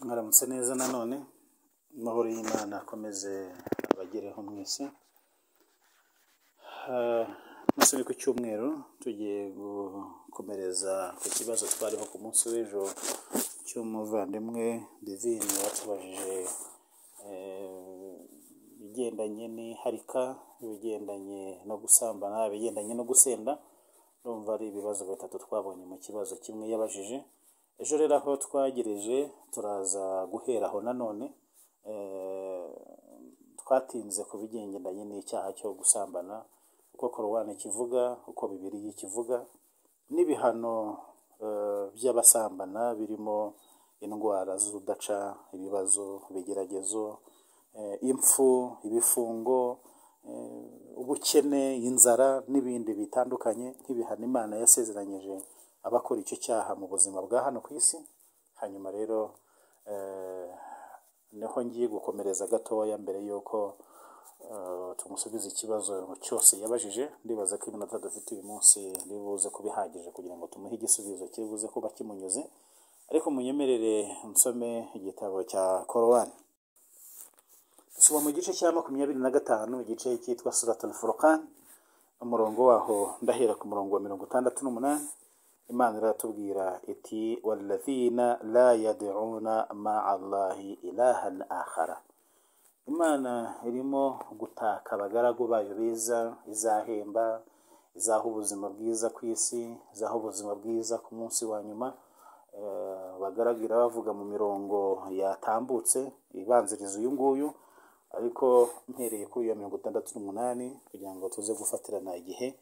Mwaramutse neza nanone amahoro y'Imana akomeze abagereho mwese, umunsi ni ku cyumweru tugiye gukomereza ku kibazo twariho ku munsi w'ejo cy'umuvandimwe Divine watubajije ibigendanye n'iharika, ibigendanye no gusambana, ibigendanye no gusenda, ndumva ari ibibazo bitatu twabonye mu kibazo kimwe yabajije, ejo rero aho twagereje turaza guhera aho nanone twatinze ku bigendanye n'icyaha cyo gusambana, uko korowani kivuga, uko Bibiliya kivuga n'ibihano by'abasambana birimo indwara z'urudaca, ibibazo, ibigeragezo, impfu, ibifungo, ubukene, inzara n'ibindi bitandukanye nk'ibihano Imana yasezeranyije abakora icyo cyaha mu buzima bwa hano ku isi, hanyuma rero niho ngiye gukomereza gatoya mbere y'uko tumusubiza ikibazo cyose yabajije, ndibaza ko iminota dufite uyu munsi iri buze kuba ihagije kugira ngo tumuhe igisubizo kiri buze kuba kimunyuze, ariko munyemerere nsome igitabo cya korowani. Dusoma mu gice cya makumyabiri na gatanu igice cyitwa Suratul Furqan, umurongo waho ndahera ku murongo wa mirongo itandatu n'umunani, Imana iratubwira iti waladhina la yad'una ma'a Allahi ilahan akhara. Imana irimo gutaka abagaragu bayo beza, izahemba, izaha ubuzima bwiza ku isi, izaha ubuzima bwiza ku munsi wa nyuma, Eh, abagaragu irabavuga mu mirongo yatambutse ibanziriza uyu nguyu, ariko mpereye kuri iyo mirongo itandatu n'umunani kugira ngo tuze gufatirana igihe,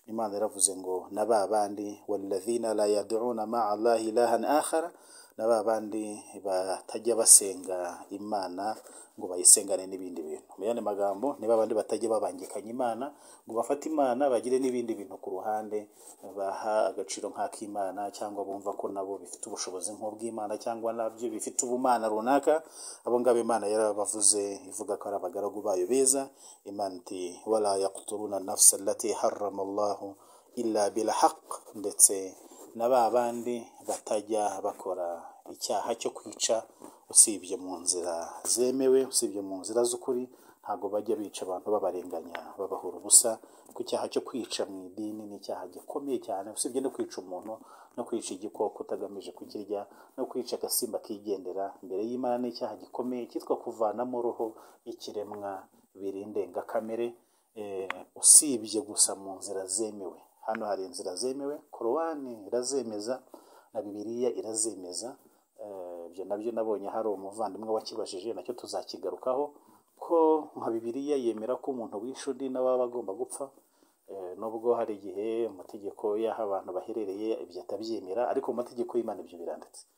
Imana yaravuze ngo na ba bandi waladhina la yad'una ma'a Allahi ilahan akhara na ba bandi batajya basenga Imana ngo bayisengane n'ibindi bintu. Mu yandi magambo ni ba bandi batajya babangikanya Imana ngo bafate Imana bagire n'ibindi bintu ku ruhande baha agaciro nk'ak'Imana cyangwa bumva ko nabo bifite ubushobozi nk'ubw'Imana cyangwa nabyo bifite ubumana runaka, abo ngabo Imana yarabavuze ivuga ko ari abagaragu bayo beza, Imana iti wala yaqtuluna nafsa allati harrama Allahu illa bil haqq ndetse na ba bandi batajya bakora icyaha cyo kwica usibye mu nzira zemewe, usibye mu nzira z'ukuri, ntabwo bajya bica abantu babarenganya babahura ubusa, kuko icyaha cyo kwica mu idini ni icyaha gikomeye cyane, usibye no kwica umuntu, no kwica igikoko utagamije kukirya, no kwica agasimba kigendera imbere y'Imana ni icyaha gikomeye cyitwa kuvanamo roho y'ikiremwa biri indengakamere, eh, usibye gusa mu nzira zemewe. Hano hari inzira zemewe, korowani irazemeza na Bibiliya irazemeza, Eh, ibyo nabyo nabonye hari umuvandimwe wakibajije nacyo tuzakigarukaho, ko nka Bibiliya yemera ko umuntu wishe undi nawe aba agomba gupfa, eh, nubwo hari igihe amategeko y'aho abantu baherereye ibyo atabyemera, ariko mu mategeko y'Imana ibyo biranditse.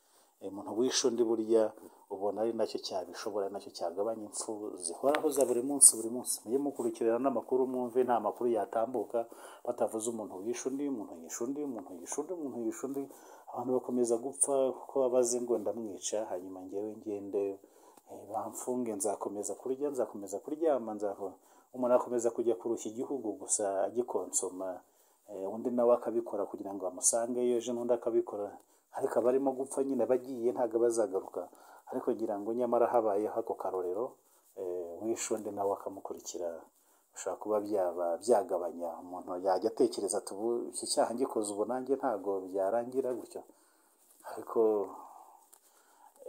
Eh, umuntu wishe undi burya ubona ari nacyo cyabishobora, nacyo cyagabanya impfu zihoraho za buri munsi buri munsi. Mujye mukurikirana n'amakuru mwumve nta makuru yatambuka batavuze umuntu wishe undi, umuntu yishe undi, umuntu yishe undi, umuntu yishe undi, abantu bakomeza gupfa kuko babaze ngo ndamwica, hanyuma ngewe ngende eh, bamfunge, nzakomeza kurya, nzakomeza kuryama, nzaho umuntu akomeza kujya kurushya igihugu gusa agikonsoma, eh, undi nawe akabikora kugira ngo amusangeyo, ejo n'undi akabikora, ariko abarimo gupfa nyine bagiye ntabwo bazagaruka, ariko ngira ngo nyamara habayeho ako karorero, eh, wishe undi nawe akamukurikira, bishobora kuba byaba byagabanya umuntu yajya atekereza ati ubu iki cyaha ngikoze ubu nanjye ntabwo byarangira gutyo, ariko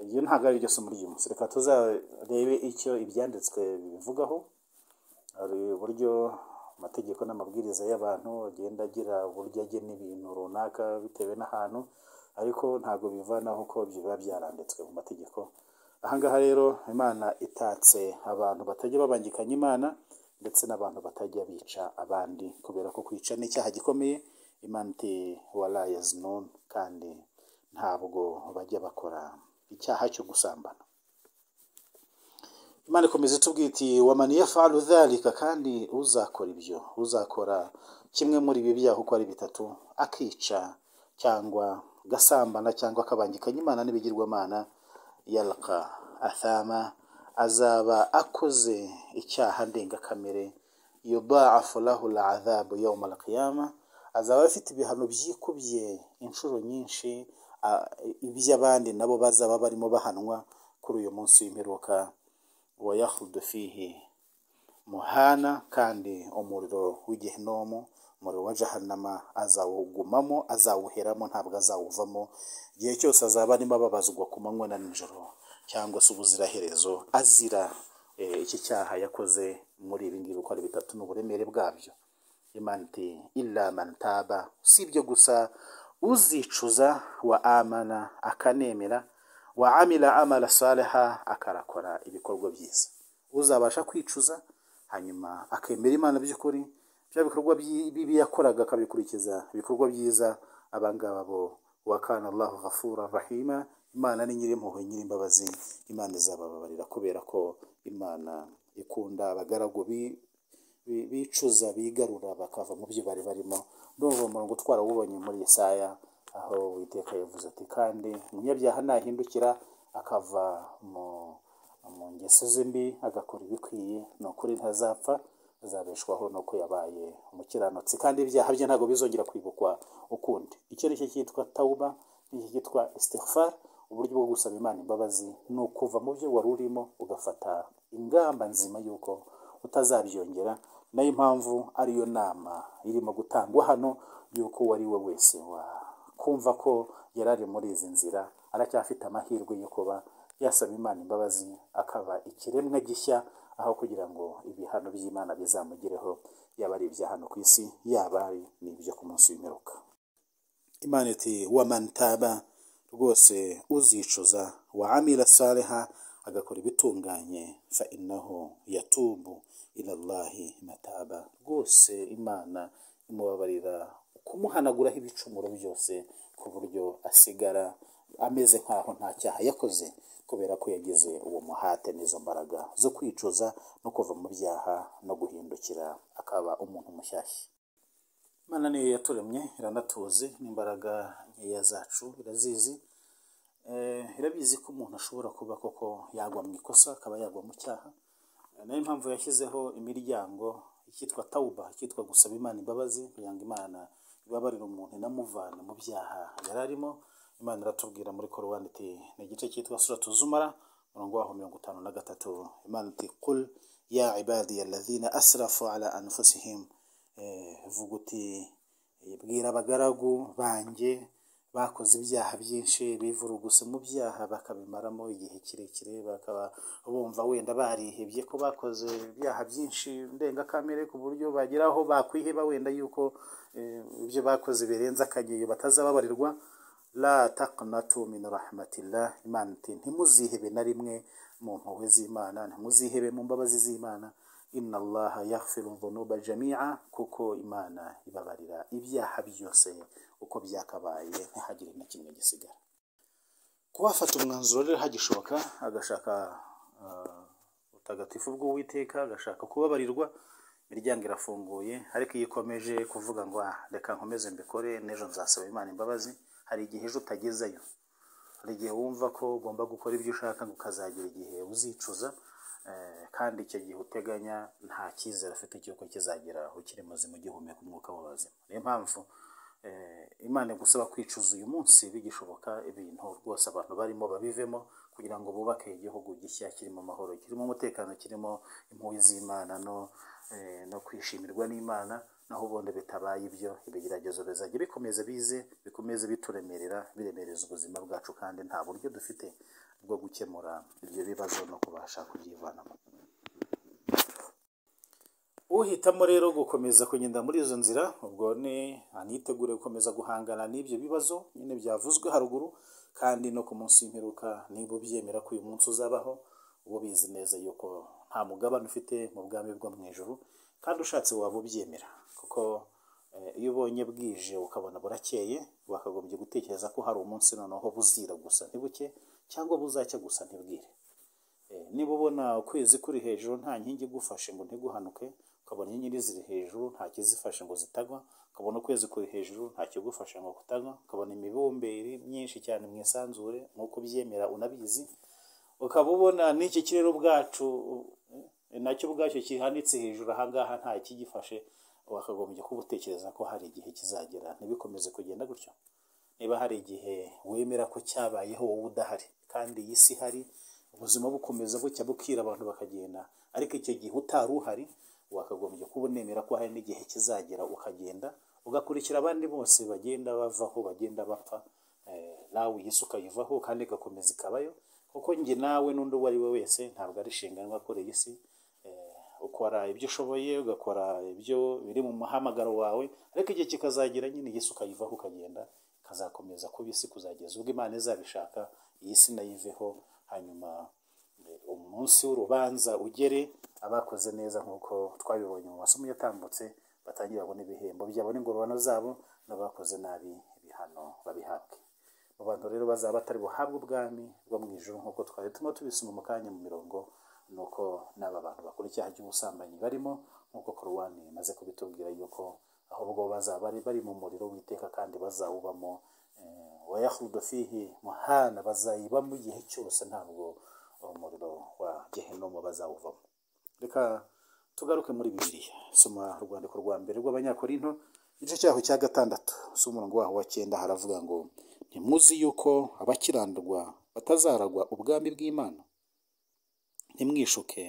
iyo ntabwo ari ryo somo ry'uyu munsi, reka tuzarebe icyo ibyanditswe bivugaho, hari uburyo amategeko n'amabwiriza y'abantu agenda agira uburyo agena ibintu runaka bitewe n'ahantu, ariko ntabwo bivanaho ko biba byaranditswe mu mategeko. Aha ngaha rero Imana itatse abantu batajya babangikanya Imana ndetse n'abantu batajya bica abandi, kubera ko kwica ni icyaha gikomeye, Imana iti wala yaznun kandi ntabwo bajya bakora icyaha cyo gusambana. Imana ikomeza itubwira iti waman yafalu dhalika kandi uzakora ibyo uzakora kimwe muri ibi byaha uko ari bitatu akica cyangwa agasambana cyangwa akabangikanya Imana n'ibigirwamana yalqa athama azaba akoze icyaha ndengakamere yudaafu lahu al'adhabu yawma al-qiyama azaba afite ibihano byikubye inshuro nyinshi ah, iby'abandi nabo bazaba barimo bahanwa kuri uyu munsi w'imperuka wa yahudu fihi muhana kandi umuriro w'igihinomu umuriro wa jahanama azawugumamo azawuheramo ntabwo azawuvamo igihe cyose azaba arimo ababazwa ku manywa na nijoro cyangwa se ubuziraherezo azira eh, iki cyaha yakoze muri ibi ngibi uko ari bitatu n'uburemere bwabyo imana iti illa man taba si ibyo gusa uzicuza wa amana akanemera wa amila amala saliha akarakora ibikorwa byiza uzabasha kwicuza hanyuma akemera imana by'ukuri bya bikorwa byi- bibi yakoraga akabikurikiza ibikorwa byiza abangaba bo wakana allahu ghafura rahima imana ni nyirimpuhwe nyirimbabazi imana izabababarira kubera ko imana ikunda abagaragu bi- bi- bicuza bigarura bakava mu byo bari barimo ndumva uwo murongo twarawubonye muri yesaya aho uwiteka yavuze ati kandi umunyabyaha nahindukira akava mu mu ngeso ze mbi agakora ibikwiye ni ukuri ntazapfa azabeshwaho nuko yabaye umukiranutsi kandi ibyaha bye ntabwo bizongera kwibukwa ukundi icyo ni cyo cyitwa tawuba n'icyo cyitwa istighfar uburyo bwo gusaba imana imbabazi ni ukuva mu byo wari urimo ugafata ingamba nzima y'uko utazabyongera nayo impamvu ariyo nama irimo gutangwa hano y'uko uwo ari we wese wa kumva ko yari ari muri izi nzira aracyafite amahirwe yo kuba yasaba imana imbabazi akaba ikiremwa gishya aho kugira ngo ibihano by'imana bizamugereho yaba ari ibya hano ku isi yaba ari n'ibyo ku munsi w'imperuka imana iti wa man taba rwose uzicuza wa amila saliha agakora ibitunganye fa innahu yatubu ila llahi mataba rwose imana imubabarira kumuhanaguraho ibicumuro byose ku buryo asigara ameze nk'aho nta cyaha yakoze kubera ko yagize uwo muhate n'izo mbaraga zo kwicuza no kuva mu byaha no guhindukira akaba umuntu mushyashya imana niyo yaturemye iranatuzi n'imbaraga nkeya zacu irazizi Eh, irabizi ko umuntu ashobora kuba koko yagwa mu ikosa akaba yagwa mu cyaha Eh, niyo mpamvu yashyizeho imiryango icyitwa tawuba icyitwa gusaba imana imbabazi kugira ngo imana ibabarire umuntu inamuvana mu byaha yari arimo imana iratubwira muri korowani iti ni igice cyitwa suratu zumara umurongo waho mirongo itanu na gatatu imana iti kul ya ibadiya alladhina asrafu ala anfusihim Eh, vuga uti bwira abagaragu banjye bakoze ibyaha byinshi bivuruguse mu byaha bakabimaramo igihe kirekire bakaba bumva wenda barihebye ko bakoze ibyaha byinshi ndengakamere ku buryo bagera aho bakwiheba wenda yuko eh, ibyo bakoze birenze akageyo batazababarirwa la taqnatu min rahmatillah imana iti ntimuzihebe na rimwe mu mpuhwe z'imana ntimuzihebe mu mbabazi z'imana inna allaha yaghfiru dhunuba jami'a kuko imana ibabarira ibyaha byose uko byakabaye ntihagire na kimwe gisigara kuba afata umwanzuro rero hagishoboka agashaka ah, ubutagatifu bw'uwiteka agashaka kubabarirwa imiryango irafunguye ariko iyo ikomeje kuvuga ngo "Ah, reka nkomeze mbikore n'ejo nzasaba imana imbabazi hari igihe ejo utagezeyo hari igihe wumva ko ugomba gukora ibyo ushaka ngo ukazagera igihe uzicuza eh, kandi icyo gihe uteganya nta cyizere afite cy'uko kizagera ukiri muzima ugihumeka umwuka w'ubuzima niyo mpamvu eh, imana igusaba kwicuza uyu munsi bigishoboka ibintu rwose abantu barimo babivemo kugira ngo bubake igihugu gishya kirimo amahoro kirimo umutekano kirimo impuhwe z'imana no, eh, no kwishimirwa n'imana naho ubundi bitabaye ibyo ibigeragezo bizajya bikomeza bize bikomeze bituremerera biremereza ubuzima bwacu kandi nta buryo dufite bwo gukemura ibyo bibazo no kubasha kubyivanamo uhitamo rero gukomeza kugenda muri izo nzira ubwo ni anitegure gukomeza guhangana n'ibyo bibazo nyine byavuzwe haruguru kandi no ku munsi w'imperuka niba ubyemera ko uyu munsi uzabaho uba ubizi neza yuko nta mugabane ufite mu bwami bwo mu ijuru kandi ushatse waba ubyemera kuko eh, iyo ubonye bwije ukabona burakeye wakagombye gutekereza ko hari umunsi noneho buzira gusa ntibuke cyangwa buzacya gusa ntibwire Eh, niba ubona ukwezi kuri hejuru nta nkingi igufashe ngo ntiguhanuke ukabona inyenyeri ziri hejuru nta kizifashe ngo zitagwa ukabona ukwezi kuri hejuru nta kigufashe ngo kutagwa ukabona imibumbe iri myinshi cyane mu isanzure nk'uko ubyemera unabizi ukaba ubona n'iki kirere ubwacu eh, nacyo ubwacyo kihanitse hejuru ahangaha nta kigifashe wakagombye kuba utekereza ko hari igihe kizagera ntibikomeze kugenda gutyo niba hari igihe wemera ko cyabayeho wowe udahari kandi iyi si ihari ubuzima bukomeza bucya bukira abantu bakagenda ariko icyo gihe utari uhari wakagombye kuba unemera ko hari n'igihe kizagera ukagenda ugakurikira abandi bose bagenda bavaho bagenda bapfa eh, nawe iyi si ukayivaho kandi igakomeza ikabayo kuko njye nawe n'undi uwo ari we wese ntabwo ari inshingano akoreye isi eh, ukora ibyo ushoboye ugakora ibyo biri mu muhamagaro wawe ariko igihe kikazagera nyine iyi si ukayivaho ukagenda ikazakomeza kuba isi kuzageza ubwo imana izabishaka iyi si nayiveho hanyuma eh, umunsi w'urubanza ugere abakoze neza nk'uko twabibonye mu masomo yatambutse batangira babona ibihembo byabo n'ingororano zabo n'abakoze nabi ibihano babihabwe mu bantu rero bazaba batari buhabwe ubwami bwo mu ijoro nk'uko twari turimo tubisoma mu kanya mu mirongo ni uko n'aba bantu bakora icyaha cy'ubusambanyi barimo nk'uko korowani imaze kubitubwira yuko ahubwo bazaba bari bari mu muriro w'iteka kandi bazawubamo eh, wayahudu fihi muhana bazayibamo igihe cyose ntabwo umuriro wa gehenomu bazawuvamo reka tugaruke muri bibiliya soma urwandiko rwa mbere rw'abanyakorinto igice cyaho cya gatandatu si umurongo waho wa cyenda haravuga ngo ntimuzi yuko abakiranurwa batazaragwa ubwami bw'imana ntimwishuke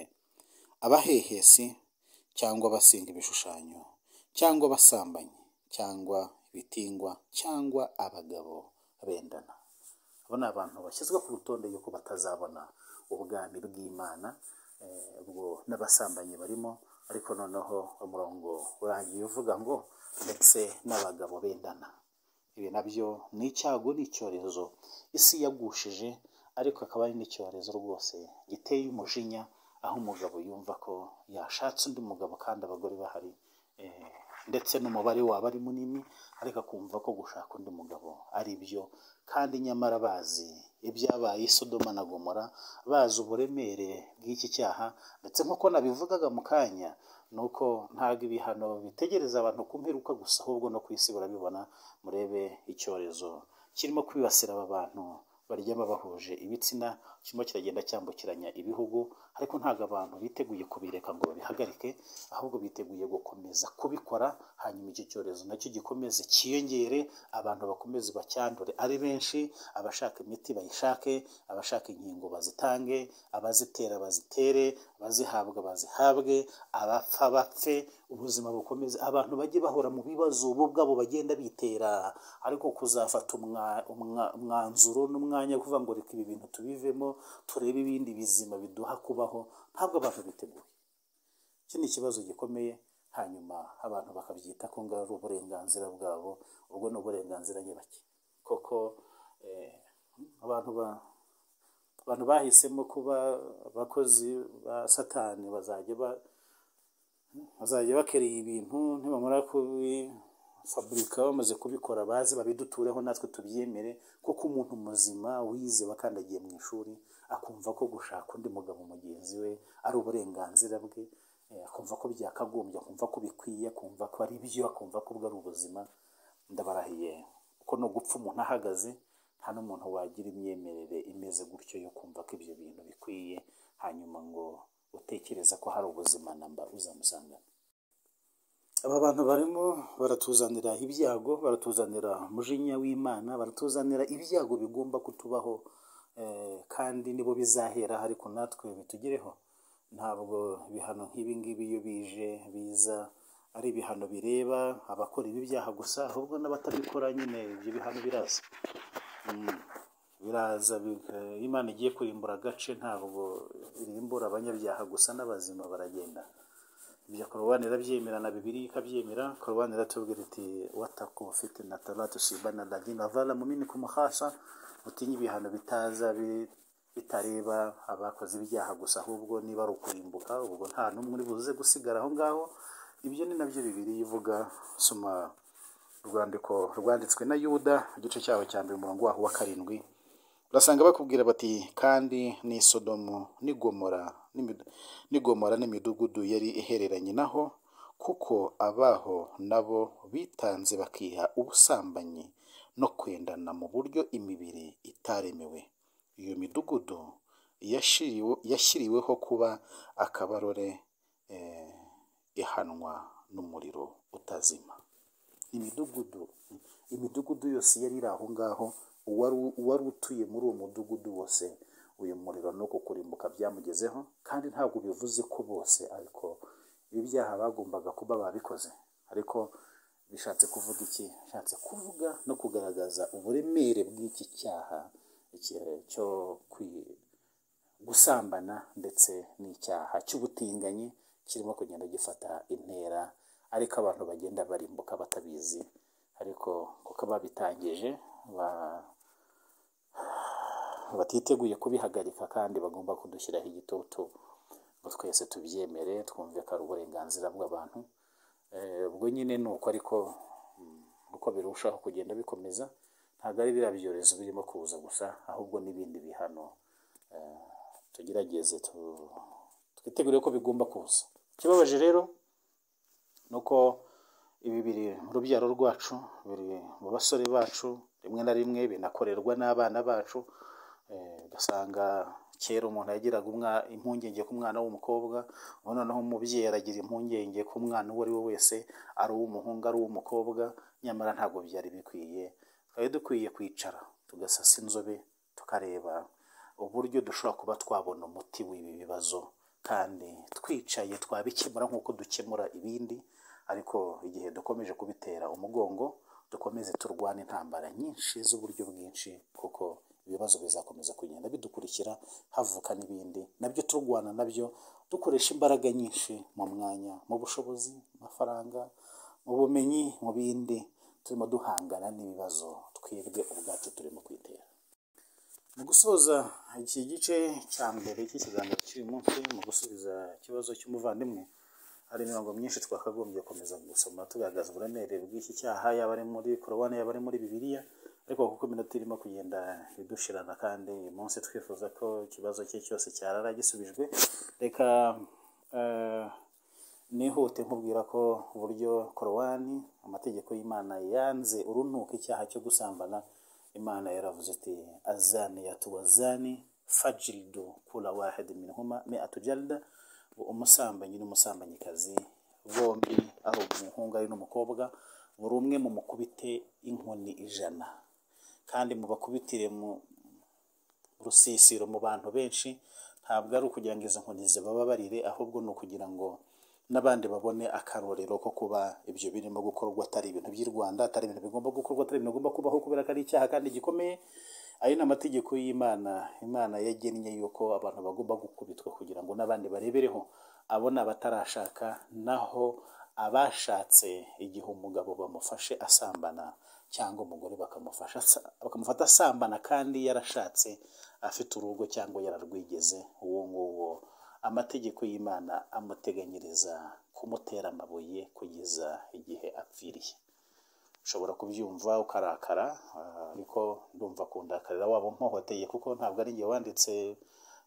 abahehesi cyangwa abasenga ibishushanyo cyangwa abasambanyi cyangwa ibitingwa cyangwa abagabo bendana abo ni abantu bashyizwe ku rutonde yuko batazabona ubwami bw'imana eh, ubwo n'abasambanyi barimo ariko noneho umurongo urangiye uvuga ngo ndetse n'abagabo bendana ibi nabyo ni icyago ni icyorezo isi yagushije ariko akaba ari n'icyorezo rwose giteye umujinya aho umugabo yumva ko yashatse undi mugabo kandi abagore bahari eh, ndetse n'umubare waba ari munini ariko akumva ko gushaka undi mugabo ari byo kandi nyamara bazi ibyabaye i sodoma na gomora bazi uburemere bw'iki cyaha ndetse nk'uko nabivugaga mu kanya ni uko ntabwo ibihano bitegereza abantu ku mperuka gusa ahubwo no ku isi barabibona murebe icyorezo kirimo kwibasira aba bantu baryama bahuje ibitsina kirimo kiragenda cyambukiranya ibihugu ariko ntabwo abantu biteguye kubireka ngo babihagarike ahubwo biteguye gukomeza kubikora hanyuma icyo cyorezo nacyo gikomeze cyiyongere abantu bakomeze bacyandure ari benshi abashaka imiti bayishake abashaka inkingo bazitange abazitera bazitere abazihabwa bazihabwe abapfa bapfe ubuzima bukomeze abantu bajye bahora mu bibazo bo ubwabo bagenda bitera ariko kuzafata umwa- umwa- umwanzuro n'umwanya wo kuvuga ngo reka ibi bintu tubivemo turebe ibindi bizima biduha kubaho ntabwo abantu biteguye iki ni ikibazo gikomeye hanyuma abantu bakabyita ko ngaho ari uburenganzira bwabo ubwo ni uburenganzira nyabaki koko eh, abantu ba abantu bahisemo kuba abakozi ba satani bazajya ba bazajya bakereye ibintu nibamara kubifaburika bamaze kubikora baze babidutureho natwe tubyemere kuko umuntu muzima wize wakandagiye mu ishuri akumva ko gushaka undi mugabo mugenzi we ari uburenganzira bwe eh, akumva ko byakagombye akumva ko bikwiye akumva ko ari byo akumva ko ubwo ari ubuzima ndabarahiye kuko no gupfa umuntu ahagaze nta n'umuntu wagira imyemerere imeze gutyo yo kumva ko ibyo bintu bikwiye hanyuma ngo utekereza ko hari ubuzima namba uzamusangana aba bantu barimo baratuzanira ibyago baratuzanira umujinya w'imana baratuzanira ibyago bigomba kutubaho eh, kandi nibo bizahera ariko natwe bitugereho ntabwo ibihano nk'ibi ngibi iyo bije biza ari ibihano bireba abakora ibi byaha gusa ahubwo n'abatabikora nyine ibyo bihano biraza biraza bika- imana igiye kurimbura agace ntabwo irimbura abanyabyaha gusa n'abazima baragenda ibyo korowani irabyemera na bibiri ikabyemera korowani iratubwira iti wataku ufite na taratu shibana ladina vala mumini ku muhasha utinye ibihano bitaza bi- bitareba abakoze ibyaha gusa ahubwo niba ari ukurimbuka ubwo nta n'umwe uri buze gusigara aho ngaho ibyo ni nabyo bibiri ivuga soma urwandiko rwanditswe na yuda igice cyaho cya mbere umurongo waho wa karindwi urasanga bakubwira bati kandi ni sodomu ni gomora n'imid- ni gomora n'imidugudu yari ihereranye naho kuko abaho nabo bitanze bakiha ubusambanyi no kwendana mu buryo imibiri itaremewe iyo midugudu yashiriwe- yashyiriweho kuba akabarore eh, ihanwa n'umuriro utazima imidugudu imidugudu yose yari iri aho ngaho uwari uwari utuye muri uwo mudugudu wose uyu muriro no kukurimbuka byamugezeho kandi ntabwo bivuze ko bose ariko ibi byaha bagombaga kuba babikoze ariko bishatse kuvuga iki bishatse kuvuga no kugaragaza uburemere bw'iki cyaha iki- cyo kwi- gusambana ndetse n'icyaha cy'ubutinganyi kirimo kugenda gifata intera ariko abantu bagenda barimbuka batabizi ariko kuko babitangije ba- batiteguye kubihagarika kandi bagomba kudushyiraho igitutu ngo twese tubyemere twumve ko ari uburenganzira bw'abantu Eh, ubwo nyine ni uko ariko mm, uko birushaho kugenda bikomeza ntabwo ari biriya byorezo birimo kuza gusa ahubwo n'ibindi bihano Eh, tugerageze tu- twitegure ko bigomba kuza ikibabaje rero ni uko ibi biri mu rubyaro rwacu biri mu basore bacu rimwe na rimwe binakorerwa n'abana bacu Eh, ugasanga kera umuntu yagiraga umwa- impungenge ku mwana w'umukobwa ubu noneho umubyeyi aragira impungenge ku mwana uwo ari we wese ari uw'umuhungu ari uw'umukobwa nyamara ntabwo byari bikwiye twari dukwiye kwicara tugasasa inzobe tukareba uburyo dushobora kuba twabona umuti w'ibi bibazo kandi twicaye twabikemura nk'uko dukemura ibindi ariko igihe dukomeje kubitera umugongo dukomeze turwane intambara nyinshi z'uburyo bwinshi kuko ibibazo bizakomeza kugenda bidukurikira havuka n'ibindi nabyo turwana nabyo dukoresha imbaraga nyinshi mu mwanya mu bushobozi mu mafaranga mu bumenyi mu bindi turimo duhangana n'ibibazo twebwe ubwacu turimo kwitera mu gusoza iki gice cya mbere cy'ikiganiro cy'uyu munsi mu gusubiza ikibazo cy'umuvandimwe hari imirongo myinshi twakagombye gukomeza gusoma tugaragaza uburemere bw'iki cyaha yaba ari muri korowani yaba ari muri bibiliya ariko kuko iminota irimo kugenda idushirana kandi uyu munsi twifuza ko ikibazo cye cyose cyarara gisubijwe reka eh, nihute nkubwira ko uburyo korowani amategeko y'imana yanze urunuka icyaha cyo gusambana imana yaravuze ati azani yatuwazani fajiridu kula wahidi minhuma me atujalda umusambanyi n'umusambanyikazi bombi ari umuhungu ari n'umukobwa buri umwe mumukubite inkoni ijana kandi mubakubitire mu rusisiro mu bantu benshi ntabwo ari ukugira ngo izo nkoni zibababarire ahubwo ni ukugira ngo n'abandi babone akarorero ko kuba ibyo birimo gukorwa atari ibintu by'i Rwanda atari ibintu bigomba gukorwa atari ibintu bigomba kubaho kubera ko ari icyaha kandi gikomeye ayo ni amategeko y'imana imana yagennye yuko abantu bagomba gukubitwa kugira ngo n'abandi barebereho abo ni abatarashaka naho abashatse igihe umugabo bamufashe asambana cyangwa umugore bakamufasha asa- bakamufata asambana kandi yarashatse afite urugo cyangwa yararwigeze uwo nguwo amategeko y'imana amuteganyiriza kumutera amabuye kugeza igihe apfiriye ushobora kubyumva ukarakara ah, ariko ndumva kundakarira waba umpohoteye kuko ntabwo ari njye wanditse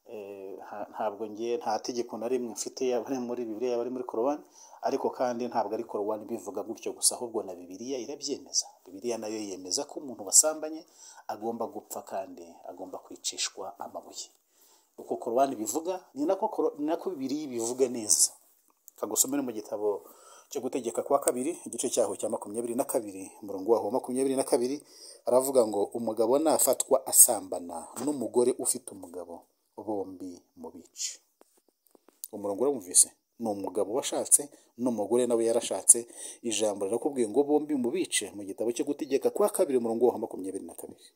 eh, nta- ntabwo njye nta tegeko na rimwe mfite yaba ari muri bibiliya yaba ari muri korowani ariko kandi ntabwo ari korowani ibivuga gutyo gusa ahubwo na bibiliya irabyemeza bibiliya nayo yemeza ko umuntu wasambanye agomba gupfa kandi agomba kwicishwa amabuye uko korowani bivuga ni nako koro- ni nako bibiliya bivuga neza kagusomere mu gitabo cyo gutegeka kwa kabiri igice cyaho cya makumyabiri na kabiri umurongo waho wa makumyabiri na kabiri aravuga ngo umugabo nafatwa asambana n'umugore ufite umugabo bombi mu bice umurongo uramumvise ni umugabo washatse n'umugore nawe yarashatse ijambo rirakubwiye ngo bombi mu bice mu gitabo cyo gutegeka kwa kabiri umurongo waho wa makumyabiri na kabiri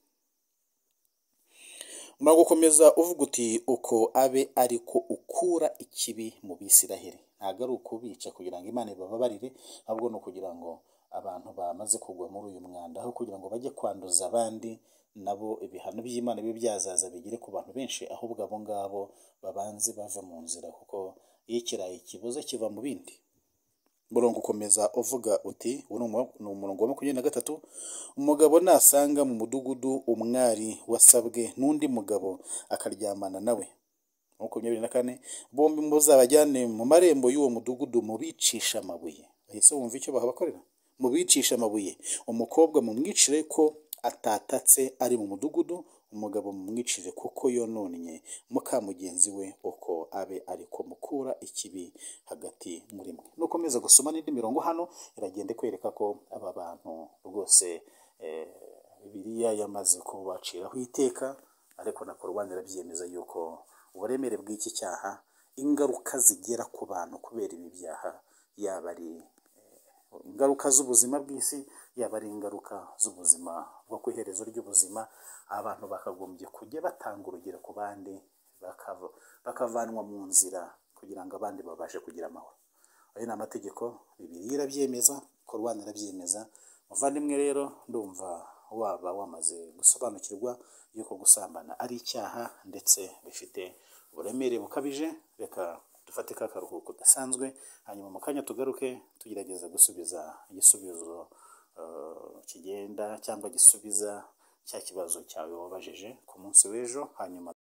gukomeza uvuga uti uko abe ariko ukura ikibi mu bisiraheli ntabwo ari ukubica kugira ngo imana ibababarire ahubwo ni ukugira ngo abantu bamaze kugwa muri uyu mwanda aho kugira ngo bajye kwanduza abandi nabo ibihano by'imana bibe byazaza bigere ku bantu benshi ahubwo abo ngabo babanze bava mu nzira kuko iyo ikirayi kibuze kiva mu bindi umurongo ukomeza uvuga uti uwo ni umu- ni umurongo wa makumyabiri na gatatu umugabo nasanga mu mudugudu umwari wasabwe n'undi mugabo akaryamana nawe makumyabiri na kane bombi muzabajyane mu marembo y'uwo mudugudu mubicisha amabuye bahise bumva icyo bahabakorera mubicisha amabuye umukobwa mumwicire ko atatatse ari mu mudugudu umugabo mumwicire kuko yononnye muka mugenzi we uko abe ariko mukura ikibi hagati muri mwe nukomeza gusoma n'indi mirongo hano iragenda ikwereka ko aba bantu rwose eh, bibiliya yamaze kubaciraho iteka ariko na korowani irabyemeza yuko uburemere bw'iki cyaha ingaruka zigera ku bantu kubera ibi byaha yaba ari ingaruka z'ubuzima bw'isi yaba ari ingaruka z'ubuzima bwo ku iherezo ry'ubuzima abantu bakagombye kujya batanga urugero ku bandi bakava- bakavanwa mu nzira kugira ngo abandi babashe kugira amahoro ayo ni amategeko bibiliya irabyemeza korowani irabyemeza muvandimwe rero ndumva waba wamaze gusobanukirwa yuko gusambana ari icyaha ndetse bifite uburemere bukabije reka dufate ka karuhuko gasanzwe hanyuma mu kanya tugaruke tugerageza gusubiza igisubizo eh, kigenda cyangwa gisubiza cya kibazo cyawe wabajije ku munsi w'ejo hanyuma